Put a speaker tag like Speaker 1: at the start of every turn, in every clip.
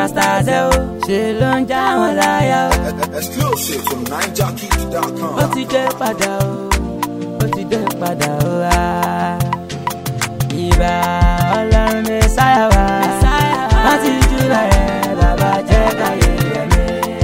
Speaker 1: stars ẹ o ṣe ló ń já wọn láyà o.
Speaker 2: Exclusive from
Speaker 1: ó
Speaker 2: NineJockey.com.
Speaker 1: ti dé padà o ó ti dé padà o wa. ìbà ọlọ́run mẹ́sáyà wa wọ́n ti jú bẹ̀rẹ̀ bàbá jẹ́ káyé yẹmi.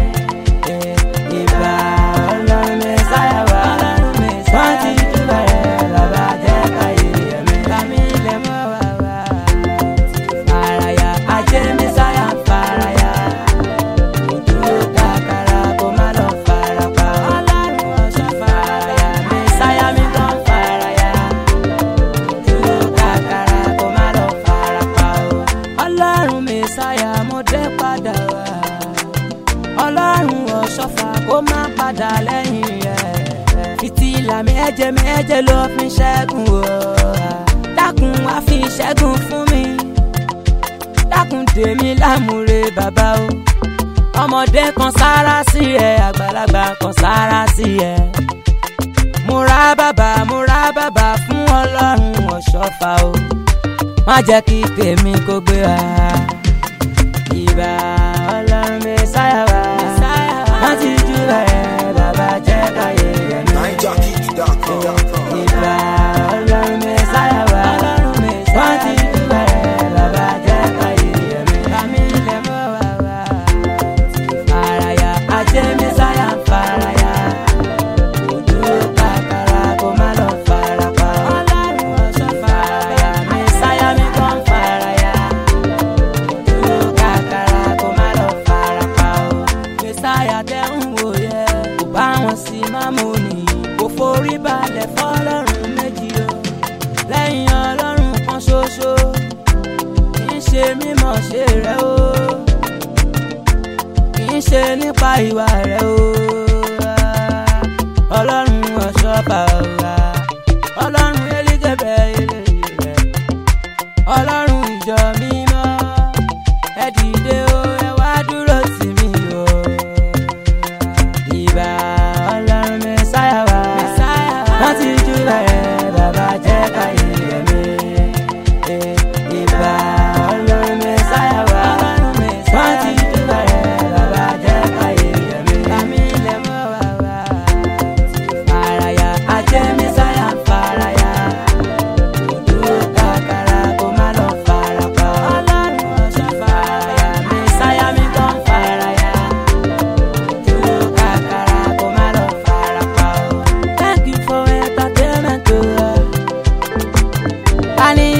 Speaker 1: ìbà ọlọ́run mẹ́sáyà wa wọ́n ti jú bẹ̀rẹ̀ bàbá jẹ́ káyé yẹmi. kàmí lè mọ́ wá wá. faraya ajé mẹ́sáyà faraya dúró kàkàrà kó má lọ farapa. ọlọ́run ọ̀ṣọ́ faraya mẹ́sáyà mi gan faraya. dúró kàkàrà kó má lọ farapa o. ọlọ́run mẹ́sáyà mo dé padà wá. ọlọ́run ọ̀ṣọ́fà kó má padà lẹ́yìn rẹ̀. fìtílà méje méje ló fi ṣẹ́gun o. dákun wá fi ṣẹ́gun fún mi dákun tèmi lámúre bàbá o ọmọdé kan sára sí ẹ àgbàlagbà kan sára sí ẹ mo ra bàbà mo ra bàbà fún ọlọ́run ọ̀ṣọ́fà o má jẹ́ kí tèmi kó gbé wa ìbà ọlọ́run mẹ́sáyà wa wọ́n ti jú ẹ̀ bàbá jẹ́ káyé yẹn mi
Speaker 2: NineJockey.com.
Speaker 1: ìbà ọlọ́run mẹ́sáyà wa wọ́n ti dúpẹ́ bàbá jẹ́ káyé yẹmi. kàmí lè mọ́ wá wá. faraya ajé mẹ́sáyà ń faraya. ojú kàkàrà kó má lọ farapa. ọlọ́run ọ̀ṣọ́ faraya mẹ́sáyà mi kàn faraya. ojú kàkàrà kó má lọ farapa o. mẹ́sáyà tẹ́ ń wò yẹ kò bá wọn sí mámúni kò forí balẹ̀ fọlọ́run méjì o lẹ́yìn ọlọ́run kan ṣoṣo kì í ṣe mímọ̀ ṣe rẹ̀ o kì í ṣe nípa ìwà rẹ̀ o ọlọ́run ọ̀ṣọ́fà ọ̀la ọlọ́run elégébẹ̀ eléyìí rẹ̀ ọlọ́run ìjọ mímọ́ ẹ dìde o ẹ wá dúró tì mí o ìbà ọlọ́run mẹ́sáyà wá wọ́n ti jú bẹ̀rẹ̀ bàbá jẹ́ káyé yẹmi. ìbà ọlọ́run mẹ́sáyà wá wọ́n ti jú bẹ̀rẹ̀ bàbá jẹ́ káyé yẹmi. kàmí lè mọ́ wá wá. faraya ajé mẹ́sáyà ń faraya. dúró kàkàrà kó má lọ farapa. ọlọ́run ọ̀ṣọ́ faraya mẹ́sáyà mi kàn faraya dúró kàkàrà kó má lọ farapa o. thank you for entertainment o. ta ni